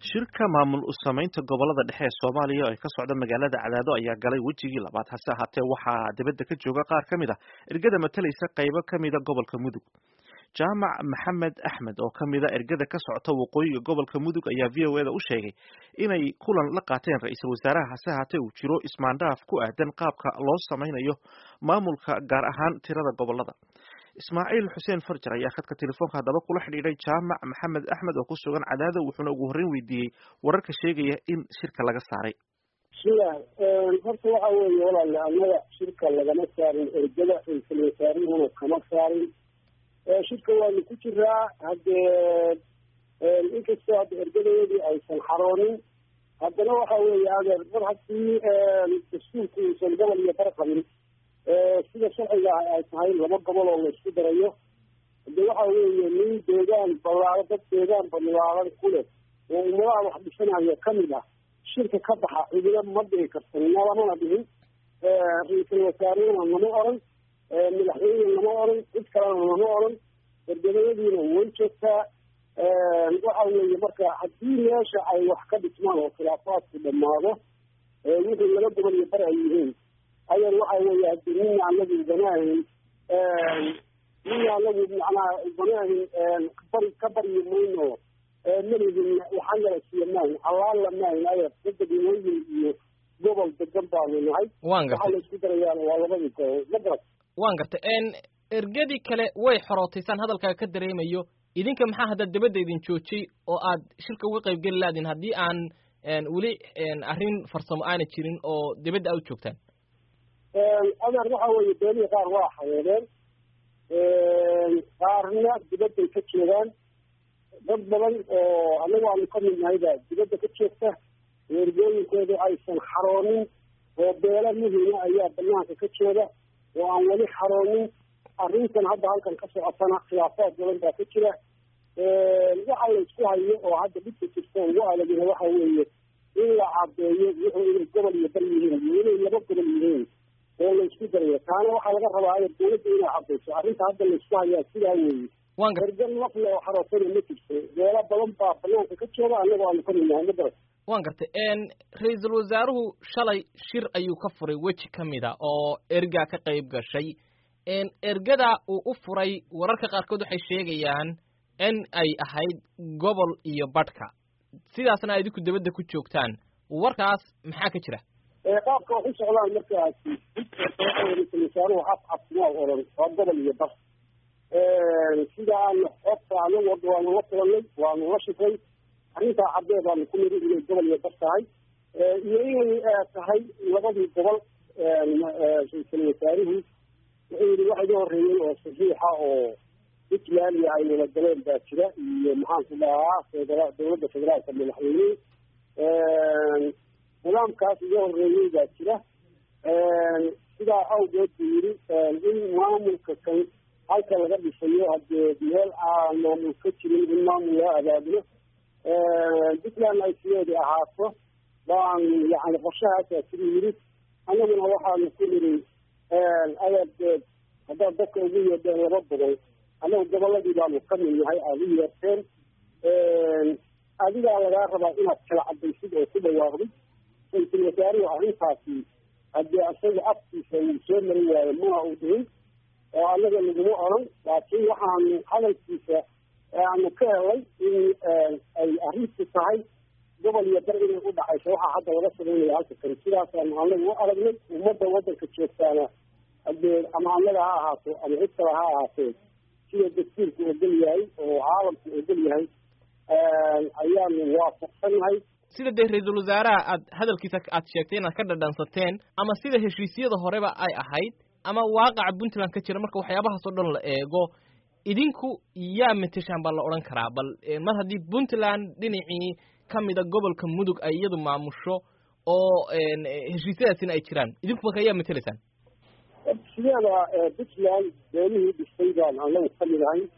shirka maamul u samaynta gobolada dhexe ee soomaaliya oo ay ka socda magaalada cadaado ayaa galay wejigii labaad hase ahaatee waxaa dibadda ka jooga qaar ka mid a ergada matalaysa qaybo ka mida gobolka mudug jaamac maxamed axmed oo ka mida ergada ka socota waqooyiga gobolka mudug ayaa v o eda u sheegay inay kulan la qaateen ra-iisul wasaaraha hase ahaatee uu jiro ismaandhaaf ku aadan qaabka loo samaynayo maamulka gaar ahaan tirada gobolada ismaaciil xuseen farjar ayaa khadka telefoonka haddaba kula xidhiidhay jaamac maxamed axmed oo ku sugan cadaado wuxuuna ugu horreyn weydiiyey wararka sheegaya in shirka laga saaray sida horta waxa weeye walaale annaga shirka lagama saarin ergada ra-iisul wasaarihuna kama saarin shirka waanu ku jiraa haddee inkastoo hadda ergadayadii aysan xaroonin haddana waxa weeye adeer mar haddii dastuurku uusan gobol iyo bar qabin sida sharciga ay tahay laba gobol oo laysku darayo hade waxa weeye nin deegaan ballaaro dad deegaan balaaran ku leh oo ummadaha wax dhisanaya kamid ah shirka ka baxa cidina ma dhihi karta nalamana dhihin ra-iisul wasaarehuna lama oran madaxweyne lama oran cid kalena lama oran ergadayadiina way joogtaa waxa weeye marka haddii meesha ay wax ka dhismaan oo khilaafaadku dhamaado wixii laba gobol iyo bar ay yihiin ayan waxa weeye hadii nina anagu banaahin nina anagu macnaha banaahin bari ka baryi mayno malidin waxaan yala siiya maahin allaala maahin aya dadadinooyin iyo gobol degan baanu nahay wan gartay waxaa laisku darayaan waa labadii gobol ma garat wan gartay ergadii kale way xorootaysaan hadalkaaga ka dareemayo idinka maxaa hadda dabadda idin joojiyey oo aad shirka uga qayb geli laadin haddii aan weli arrin farsamo aana jirin oo dibadda aad u joogtaan adeer waxa weeye beelihii qaar waa xayeedeen qaarna dibadday ka joogaan dad badan oo anagu aanu ka mid nahay baa dibadda ka joogta ergooyinkoodu aysan xaroonin oo beelo muhima ayaa banaanka ka jooga oo aan weli xaroonin arrintan hadda halkan ka socotana khilaafaad badan baa ka jira waxa la isku hayo oo hadda dhibka jirta ugu adagina waxa weeye in la cadeeyo wuxuu inay gobol iyo bar yihiin iyo inay laba gobol yihiin oo laysku darayo taana waxaa laga rabaa dawladda inay cadayso arrinta hadda laysku hayaa sidaa weeye ergan nafle oo xarootana ma jirto beelo badan baa banaanka ka jooga anagoo aanu ka midnahay ma garat wan gartay ra-iisul wasaaruhu shalay shir ayuu ka furay weji ka mid a oo ergaa ka qayb gashay ergada uu u furay wararka qaarkood waxay sheegayaan in ay ahayd gobol iyo badhka sidaasna ay idinku dabadda ku joogtaan warkaas maxaa ka jira qaabka wax u socdaan markaasi ra-iisul wasaaruhu af afmaa oran waa gobol iyo bar sida aan xogta anagu hadda waanu la kulanay waanu la shifray arrintaa caddee baanu ku niri inay gobol iyo bar tahay iyo inay tahay labadii gobol ra-iisul wasaaruhu wuxuu yidhi waxa iga horreeyey oo saxiixa oo puntland iyo ay wada galeen baa jira iyo maxaanku dhahaa federa dawladda federaalka madaxweyne nidaamkaas iga horreeyey baa jira sidaa awgeed buu yidhi in maamulka kan halka laga dhisayo haddee meel aan maamul ka jirin in maamul loo abaabulo puntland ay sideedii ahaato baan yani qorshahaasaa siduu yidhi annaguna waxaanu ku niri ayaad haddaad dadka ugu yeedheen laba gobol annagu goboladii baanu ka mid nahay aada u yeerteen adigaa lagaa rabaa inaad kala cadaysid oo ku dhawaaqdid ra-iisul wasaaruhu arrintaasi haddii isaga afkiisa uu soo marin waayo mana uu dhihin oo annaga laguma oran laakiin waxaanu hadalkiisa aanu ka helay in ay arrintu tahay gobol iyo bar inay u dhacayso waxaa hadda laga sameynaya halka kale sidaasaanu anagu u aragnay ummadda waddanka joogtaana hadee ama annaga ha ahaato ama cid kale ha ahaatee sida dastuurku ogol yahay oo caalamku ogol yahay ayaanu waafaqsannahay sida dee ra-iisul wasaaraha aad hadalkiisa aad sheegtay inaad ka dhadhansateen ama sida heshiisyada horeba ay ahayd ama waaqaca puntland ka jira marka waxyaabahaas oo dhan la eego idinku yaa mateshaan baa la odhan karaa bal mar haddii puntland dhinacii ka mida gobolka mudug ay iyadu maamusho oo heshiisyadaasina ay jiraan idinku marka yaa matelaysaan sideeda puntland beelihii dhistay baan anagu ka mid ahay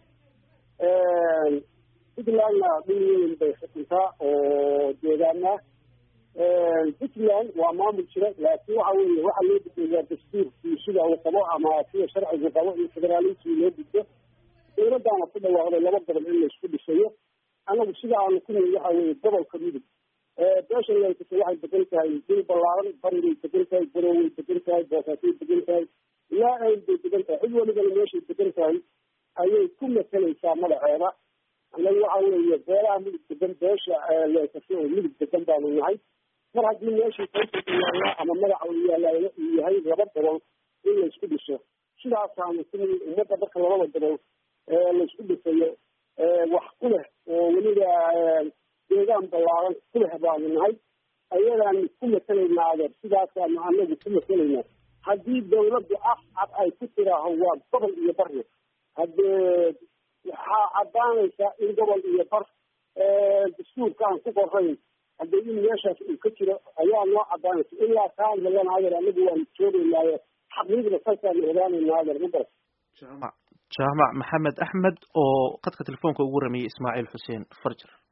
puntlandna dhul weyn bay xukuntaa oo deegaana puntland waa maamul jira laakiin waxa weeye waxa loo gudbeeyaa dastuurkii sida uu qabo ama sida sharcigu qabo iyo federaalismii loo gudbo dawladdaana ku dhawaaqday laba gobol in laisku dhisayo anagu sida aanu ku nihi waxa weeye gobolka mudug beesha laykasa waxay degan tahay dil ballaaran barigay degan tahay baroway degan tahay boosaasay degan tahay ilaa ayl bay degan tahay cid walibana meeshay degan tahay ayay ku matalaysaa magaceeda anagu waxa weeye beelaha mudug degan beesha laykasa oo mudug degan baanu nahay mar haddii meeshii kaysaka yaalla ama magaca uu yaalla uu yahay laba gobol in laysku dhiso sidaasaanu ku nihi ummadda marka labada gobol laysku dhisayo wax ku leh oo weliba deegaan ballaaran ku leh baanu nahay ayadaanu ku matelaynaa adeer sidaasaanu anagu ku matelaynaa haddii dawladdu af cad ay ku tiraaho waa gobol iyo barna haddee waxaa caddaanaysa in gobol iyo bar dastuurka aan ku qorayn haddee in meeshaas uu ka jiro ayaa noo caddaanaysa ilaa kaan helana adeer anagu waanu joogaynaayo xaqiiqda saasaan ogaanaynaa adeer ma garat jaamac jaamac maxamed axmed oo qadka telefoonka ugu ramiyey ismaaciil xuseen farjar